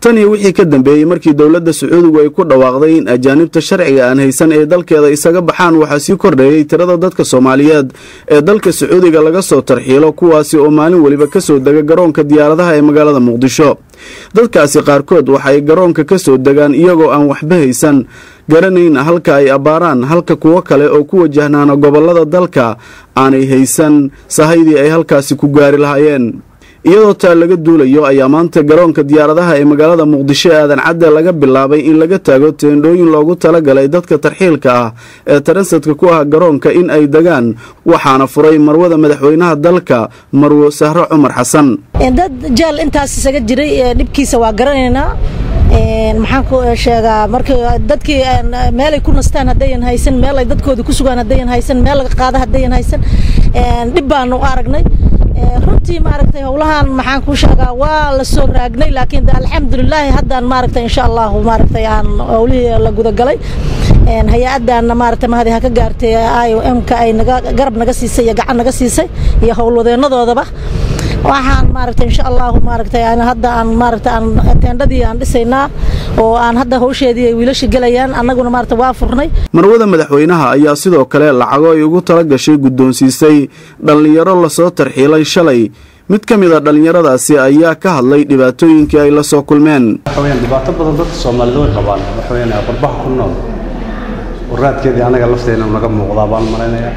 tan iyo wixii ka dambeeyey markii dowladda sacuudigu ay ku dhawaaqday in ajaanibta sharciga aan haysan ee dalkeeda isaga baxaan waxaa sii kordheeyey tirada dadka soomaaliyeed ee dalka sacuudiga laga soo tarxiilo kuwaasi oo maalin weliba kasoo dega garoonka diyaaradaha ee magaalada muqdisho dadkaasi qaarkood waxa ay garoonka ka soo degaan iyagoo aan waxba haysan garanayn halka ay abbaaraan halka kuwo kale oo ku wajahnaana gobollada dalka aanay haysan sahaydii ay halkaasi ku gaari lahaayeen iyadoo taa laga duulayo ayaa maanta garoonka diyaaradaha ee magaalada muqdisho ee aadan cadde laga bilaabay in laga taago teendhooyin loogu talagalay dadka tarxiilka ah ee taransadka ku ah garoonka in ay degaan waxaana furay marwada madaxweynaha dalka marwo sahro cumar xasan dad jaal intaas isaga jiray dhibkiisa waa garanaynaa maxaan ku sheegaa marka dadkii meelay ku nastaan haddayan haysan meel ay dadkooda ku sugaan haddayan haysan meel laga qaada haddayan haysan dhib baanu aragnay runtii maaragtay howlahan maxaan ku sheegaa waa la soo raagnay laakiin alxamdulilaahi haddaan maaragtay insha allahu maaragtay aan howlihii la gudagalay hay-addaanna maaragtay mahadi ha ka gaartay i o m-ka ay naga garab naga siisay iyo gacan naga siisay iyo howlwadeenadoodaba waxaan maaragtay insha allahu maaragtay hadda aan maaragtay aan teendhadii aan dhisaynaa oo aan hadda hawsheedii ay wiilasha gelayaan annaguna maaragtay waa furnay marwada madaxweynaha ayaa sidoo kale lacago ay ugu tala gashay guddoonsiisay dhallinyaro lasoo tarxiilay shalay mid ka mid a dhallinyaradaasi ayaa ka hadlay dhibaatooyinkii ay la soo kulmeen waxaweyaan dhibaato badan dadka soomaalida way qabaan waxaweyaan qurbaha ku nool waraadkeedii annaga lafteena naga muuqdaa baan malaynayaa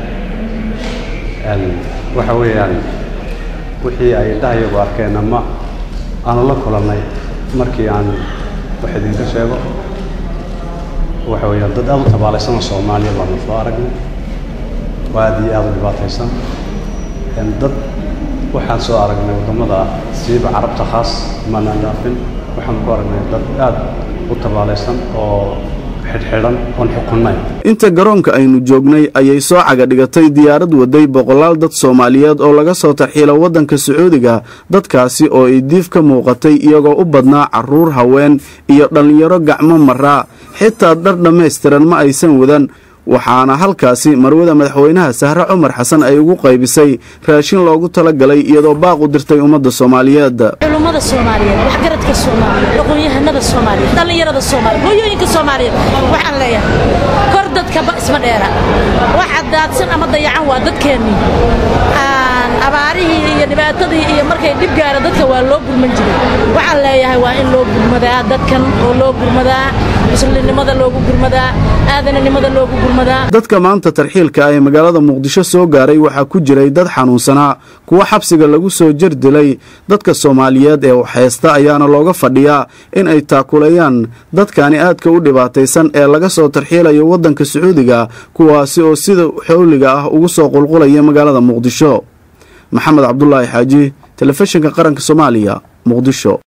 waxa weeyaan wixii ay dhahayagu arkeen ama aanu la kulannay markii aan wax idinka sheego waxa weeyaan dad aad u tabaalaysanoo soomaaliya baanu soo aragnay oo aad iyo aad u dhibaataysan dad waxaan soo aragnay waddamada siiba carabta khaas maanaan dhaafin waxaan ku aragnay dad aad u tabaalaysan oo xidhxidhan oon xukunnayn inta garoonka aynu joognay ayay soo caga dhigatay diyaarad waday boqolaal dad soomaaliyeed oo laga soo tarxiila waddanka sacuudiga dadkaasi oo ay diif ka muuqatay iyagoo u badnaa carruur haween iyo dhallinyaro gacmo maraa xitaa dhar dhammaystiran ma aysan wadan waxaana halkaasi marwada madaxweynaha sahre cumar xasan ay ugu qaybisay raashin loogu talagalay iyadoo baaq u dirtay ummadda soomaaliyeed culummada soomaaliyeed waxgaradka soomaaliyeed aqoon-yahanada soomaaliyeed dhallinyarada soomaaliyeed hooyooyinka soomaaliyeed waxaan leeyahay kor dadkaba isma dheera waxa daadsan ama dayacan waa dadkeennii abaarihii iyo dhibaatadii iyo markay dhib gaara dadka waa loo gurman jiray waxaan leeyahay waa in loo gurmadaa dadkan oo loo gurmadaa muslimnimada loogu gurmadaa aadananimada loogu gurmadaa dadka maanta tarxiilka ah ee magaalada muqdisho soo gaaray waxaa ku jiray dad xanuunsanaa kuwo xabsiga lagu soo jardilay dadka soomaaliyeed ee waxhaysta ayaana looga fadhiyaa in ay taakulayaan dadkani aadka u dhibaataysan ee laga soo tarxiilayo waddanka sacuudiga kuwaasi oo sida xowliga ah ugu soo qulqulaya magaalada muqdisho maxamed cabdulaahi xaaji telefishinka qaranka soomaaliya muqdisho